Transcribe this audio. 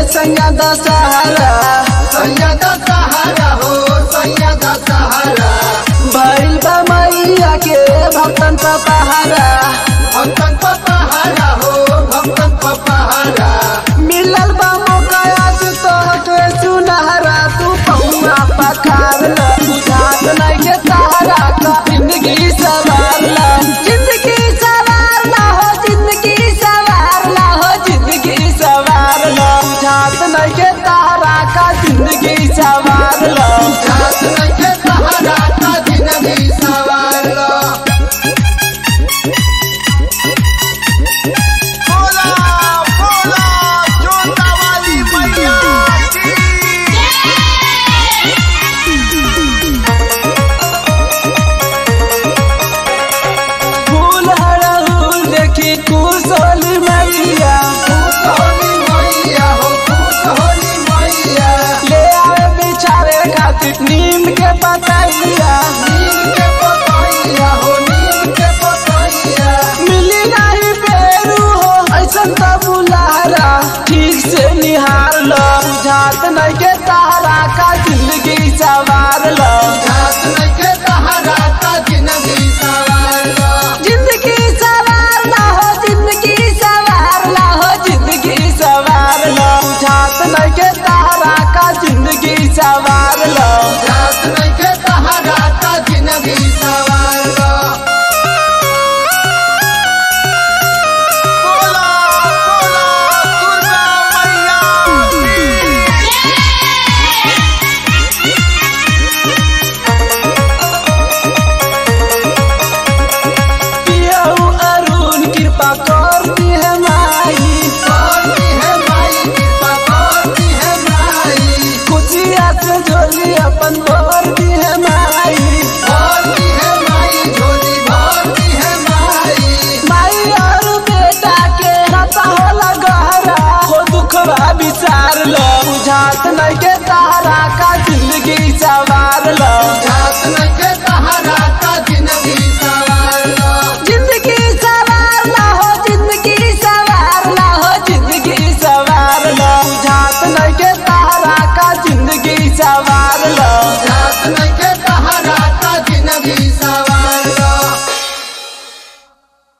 सैयद सहारा सैयद सहारा हो सैयद सहारा भइल बा मैया के भक्तन का पहारा भक्तन पपहारा हो भक्तन पपहारा मिलल बा मौका आज तो के सुनहरा तू पौना पखार ल बुझात नहीं के सहारा का जिंदगी सवार ल जिंदगी सवार ल हो जिंदगी सवार ल हो जिंदगी सवार ल बुझात नहीं के सहारा का जिंदगी सवार ल जात नइखे सहारा का जिंदगी सवारलो बोला बोला जोता वाली मैया की फूल हरहुल देखी कुशली मैया खुश होली मैया हो खुश होली मैया ले आए बिछावे खातिर नीम के पतैया नीम के पतैया हो नीम के पतैया मिली नहीं बेरू हो ऐसन तो बुलारा ठीक से निहार लो बुझात नहीं के तारा का जिंदगी सवार लो जात नइखे सहारा का जिंदगी सवारलो जिंदगी सवार लो हो जिंदगी सवार लो हो जिंदगी सवार लो बुझात नहीं के तारा का जिंदगी सवार लो जात नइखे सहारा का जिंदगी सवारलो बोला बोला दुर्गा मैया की पियऊ अरुण कृपा कर दी है माई करती है माई कृपा करती है माई खुशिया से झोली अपन भर दी है माई भरती है माई झोली भरती है माई माई और बेटा के नाता होला गहरा हो दुखवा विचार लो बुझात नहीं के तारा का जिंदगी सवार लो